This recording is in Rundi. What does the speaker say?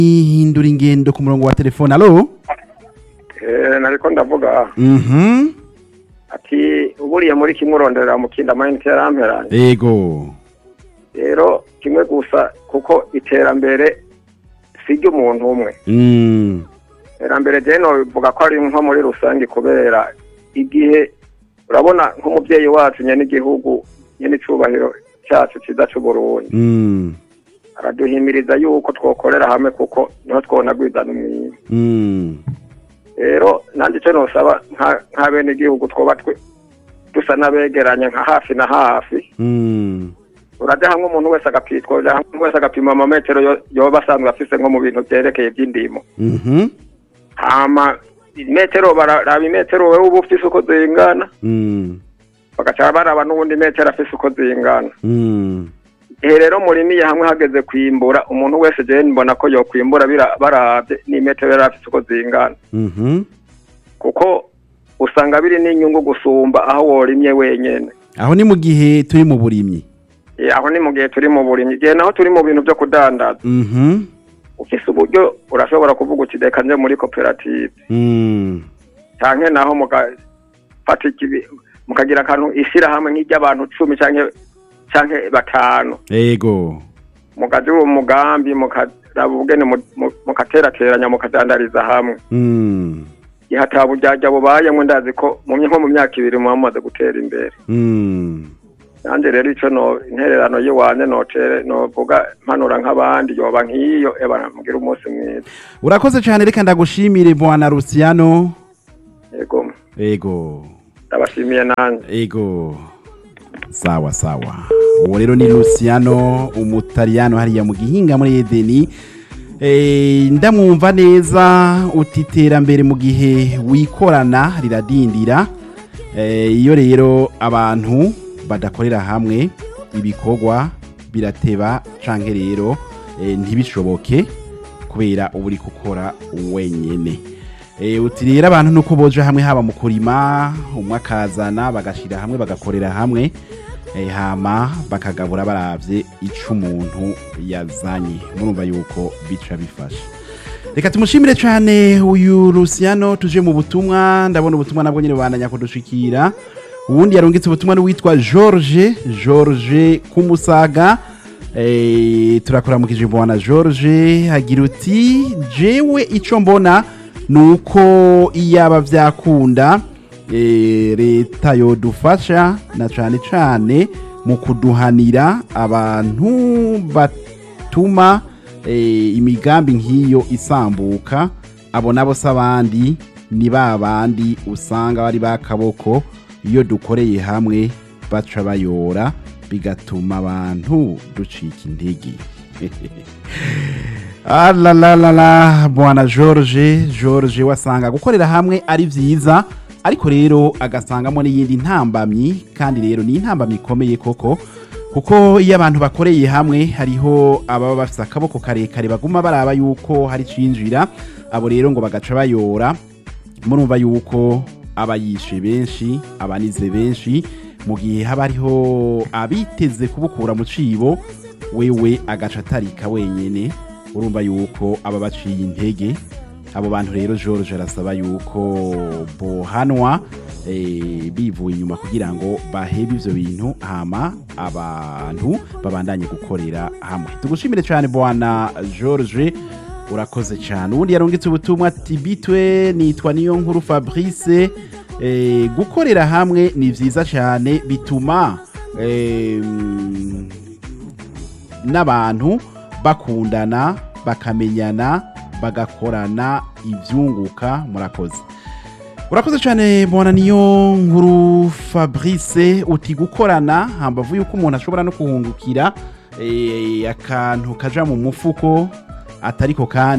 hindura ingendo ku murongo wa telefone alo Eh, nariko ndavuga mhm ati uburiye muri kimwe urondera mu kindi amayinite yaramperanye ego rero kimwe gusa kuko iterambere si ry'umuntu umwe mm. iterambere je nobivuga ko ari nko muri rusange kubera igihe urabona nk'umuvyeyi wacu nyene igihugu nyene icubahiro cacu ciza c'uburundi Mm. araduhimiriza yuko twokorera hamwe kuko niho twonagwizana umwima Mm. rero nanje ico nosaba nka- nka bene igihugu twoba twe dusa n'abegeranye nka hafi na hafi Mm. uraja hamwe umuntu wese agapitwa uraja hamwe umuntu wese agapima amametero yo- yoba asanzwe afise nko mu bintu vyerekeye ivy'indimo Mhm. hama imetero bararaba imetero wewe uba ufise uko zingana Mm. bagaca baraba n'ubundi metero afise uko zingana Mm. ihe rero murimiye hamwe hageze kwimbura umuntu wese jewe mbona ko yokwimbura bira- baravye n'imetero yari afise uko zingana Mhm. kuko usanga biri n'inyungu gusumba aho worimye wenyene aho ni mu gihe turi mu burimyi Eh, aho ni mu gihe turi mu burimyi igihe naho turi mu bintu vyo kudandaza Mhm. ufise uburyo urashobora kuvuga uti reka nje muri koperative Mm. canke naho mugafata ikibi mukagira akantu ishirahamwe nk'iry'abantu cumi canke canke batanu ego mukaja uwo mugambi mukaraba ubugene mu- mu- mukaterateranya mukadandariza hamwe Mm. igihe ata buryarya bubayemwo ndazi ko mu nko mu myaka ibiri muba mumaze gutera imbere Mm. nanje rero ico no intererano yiwanje notere novuga mpanura nk'abandi yoba nk'iyo eba mugira umunsi mwiza urakoze cyane reka ndagushimire bwana Luciano yego ego ndabashimiye nanje ego sawa sawa uwo rero ni Luciano umutaliyano hariya mu gihinga muri Edeni Eh, ndamwumva neza uti iterambere mu gihe wikorana riradindira Eh, iyo rero abantu badakorera hamwe ibikorwa birateba canke rero eh, ntibishoboke kubera uba uri gukora wenyene Eh, uti rero abantu nuko boja hamwe haba mu kurima umwe akazana bagashira hamwe bagakorera hamwe eh, hama bakagabura baravye ico umuntu yazanye murumva yuko bica bifasha reka tumushimire cyane uyu Luciano tuje mu butumwa ndabona ubutumwa nabwo nyine bandanya kudushikira uwundi yarungitse ubutumwa n'uwitwa George George Kumusaga eh, turakuramukije bwana George hagira uti jewe ico mbona nuko iyaba vyakunda eh, leta yodufasha na cane cane mu kuduhanira abantu batuma eh, imigambi nk'iyo isambuka abo nabo si abandi ni ba bandi usanga bari bakaboko iyo dukoreye hamwe baca bayora bigatuma abantu ducika intege alalalala bwana george george wasanga gukorera hamwe ari byiza ariko rero agasangamo n'iyindi ntambamyi kandi rero ni intambamyi ikomeye koko kuko iyo abantu bakoreye hamwe hariho ababa bafite akaboko karekare baguma baraba yuko hari cinjira abo rero ngo bagaca bayora murumva yuko aba yishe benshi abanize benshi mu gihe haba hariho abiteze kubukura mu cibo wewe agaca atarika wenyene urumva yuko aba baciye intege abo bantu rero george arasaba yuko bohanwa eh, bivuye inyuma kugira ngo bahebe ivyo bintu hama abantu babandanye gukorera hamwe tugushimire cyane bwana george urakoze cyane ubundi yarungitse ubutumwa ati bitwe nitwa niyo nkuru fabrice eh, gukorera hamwe ni vyiza cyane bituma eh, n'abantu bakundana bakamenyana bagakorana ibyunguka murakoze urakoze cyane mbona niyo nkuru fabrice uti gukorana hambavu yuko umuntu ashobora no kuhungukira eh, akantu kaja mu mufuko atariko kandi